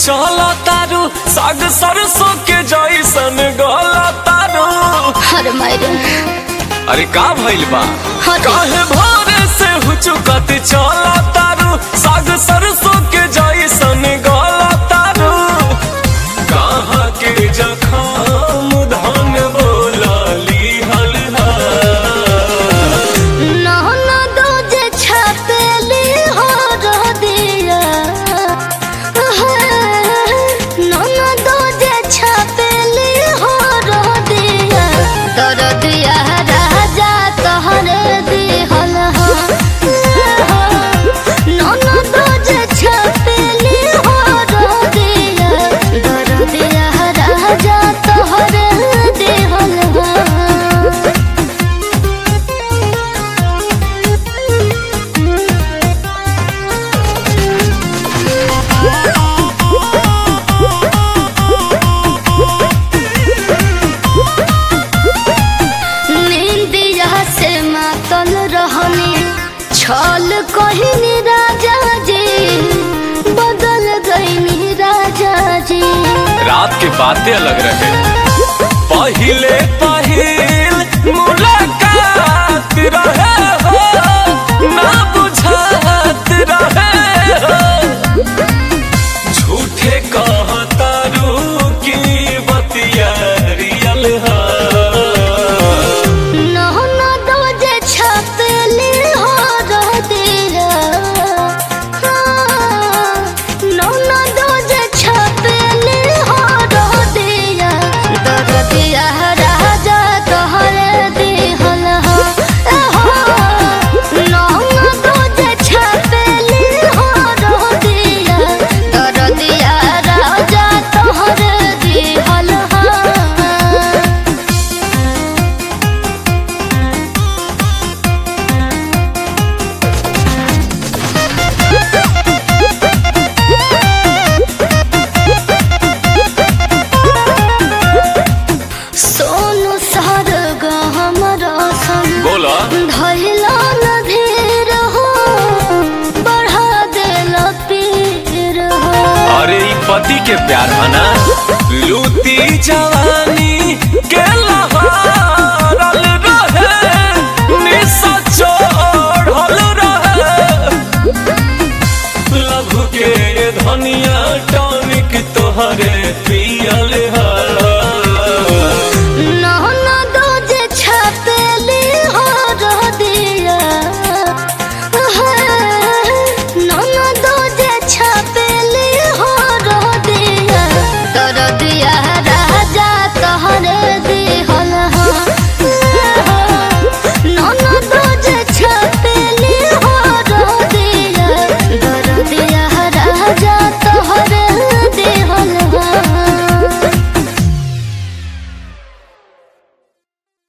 चला तारू साग सरसों के जैसन गला तारू हर मायरे अरे का भइल बा हाँ जी। काहे भोरे से हुचुकत चला तारू साग सरसों के जैसन गला तारू कहाँ के जखाम धन बोला लीहल हा नहना दो जे छपेली हो रह दिया नहना दो जे छपेली हो रह दिया दर दिया राजा तहरे दिहल हो नहना दो जे छपेली हो रह दिया दर दिया राजा तहरे दिहल हो निंदिया से मातल रहनी छल कहनी राजा जी बदल गईनी राजा जी रात के बातें अलग रहे पहिले पहिल मुलाकात रहे हो ना बुझात रहे हो झूठे कहतारू की बतिया रियल है नहना दो जे छपेली हो रह दिया नहना दो जे छपेली हो रह दिया दर दिया राजा तोहरे दिहल हो नहना दो जे छपेली हो रह दिया दर दिया राजा तोहरे दिहल हो सोनू सर हमर सन बोला धैला न धीर हो बढ़ा देल पीर हो अरे ई पति के प्यार हना लूटी जवानी के लहारल रहे निशा चढ़ल रहे लभ के धनिया टॉनिक तोहरे पियल